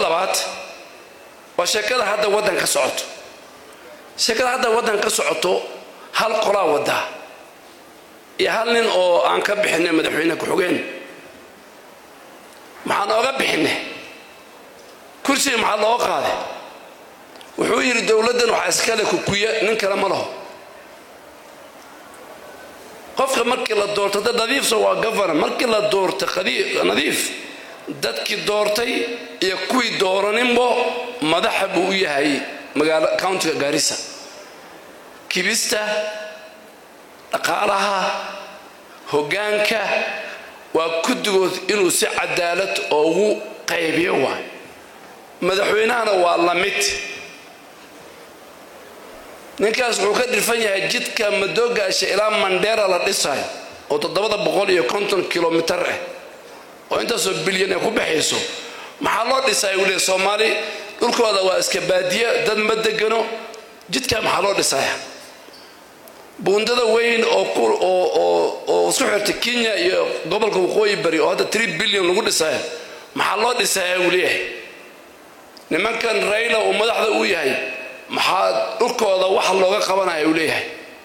labaad waa sheekada hadda waddan ka socoto sheekada hadda waddan ka socoto hal qolaa wadaa iyo hal nin oo aan ka bixinay madaxweyne ku-xigeen maxaan ooga bixinay kursiga maxaa looga qaaday wuxuu yidhi dowladdan waxaa iskale kukuya nin kale ma laho qofka markii la doorto dad nadiifsa waa governor markii la doorta nadiif dadkii doortay iyo kuwii dooraninbo madaxa buu u yahay magaalo countiga gaarisa kibista dhaqaalaha hoggaanka waa guddigood inuu si cadaalad oogu qaybiyo waay madaxweynahana waa la mid ninkaas wuxuu ka dhirfan yahay jidka madoogaasha ilaa mandheera la dhisayo oo toddobada boqol iyo konton kilomitar ah oo intaasoo bilyan ay ku baxayso maxaa loo dhisaya wuu leey soomaali dhulkooda waa iska baadiye dad ma degano jidkaa maxaa loo dhisaya buundada weyn oo isku xirta kenya iyo gobolka waqooyi bari oo hadda tree bilyan lagu dhisaya maxaa loo dhisaya wuu leeyahay nimankan rayla uu madaxda u yahay maxaa dhulkooda wax looga qabanaya uu leeyahay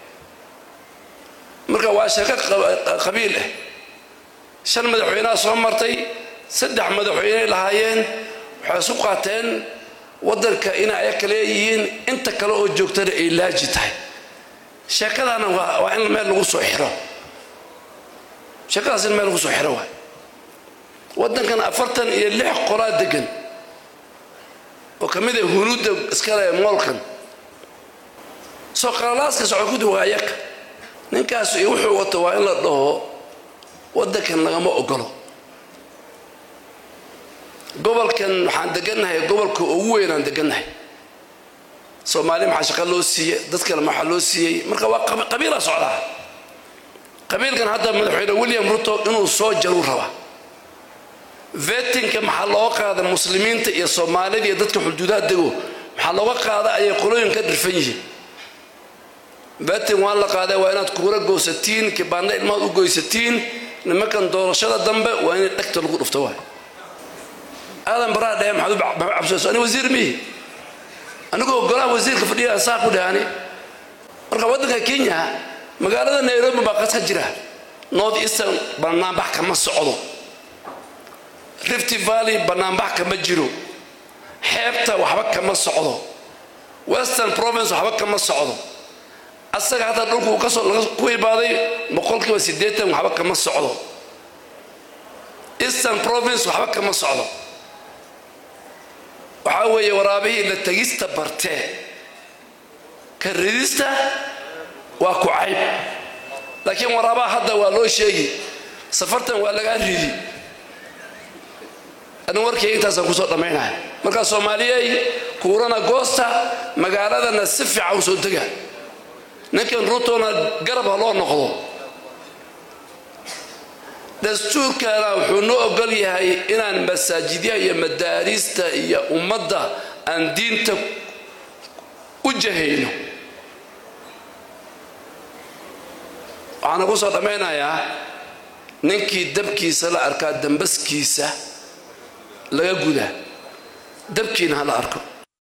marka waa sheeko qabiil ah shan madaxweynaha soo martay saddex madaxweyney lahaayeen waxay isu qaateen waddanka inay ayaka leeyihiin inta kale oo joogtana ay laaji tahay sheekadana waa in meel lagu soo xiro sheekadaas in meel lagu soo xiro waay waddankan afartan iyo lix qolaa degan oo ka mid a hunuudda iskale moolkan soo qalalaaska socokudi waa ayaka ninkaas iyo wuxuu wato waa in la dhaho waddankan lagama ogolo gobolkan waxaan degannahay gobolka ugu weynaan degannahay soomaali maxaa shaqa loo siiye dad kale maxaa loo siiyey marka waa qabiila socdaa qabiilkan hadda madaxweyne william ruto inuu soo jaruu rabaa vetinka maxaa looga qaada muslimiinta iyo soomaalida iyo dadka xuduudaha dego maxaa looga qaada ayay qolooyin ka dhirfan yihiin vetin waa la qaaday waa inaad kuura goosatiin kibaanna ilmaad u goysatiin nimankan doorashada dambe waa inay dhegta lagu dhufto waay aadan baraa dhahe maxaad u cabsayso ani wasiir mihi anigoo golaha wasiirka fadhiya saa ku dhahani marka waddanka kenya magaalada nairobi baa qas ka jira north eastern banaanbax kama socdo rift valley banaanbax kama jiro xeebta waxba kama socdo western province waxba kama socdo asaga hataa dhulku ku imaaday boqolkiiba siddeetan waxba kama socdo eastern province waxba kama socdo waxaa weeye waraabihii la tegista bartee ka ridista waa ku cayb laakiin waraabaha hadda waa loo sheegi safartan waa lagaa ridi anu warkayga intaasaan kusoo dhammaynaya markaa soomaaliyey kuurana goosta magaaladana si fiican u soo dega ninkan rutona garab ha loo noqdo dastuurkana wuxuu noo ogol yahay inaan masaajidyaha iyo madaariista iyo ummadda aan diinta u jahayno waxaana ku soo dhammaynayaa ninkii dabkiisa la arkaa dambaskiisa laga gudaa dabkiina ha la arko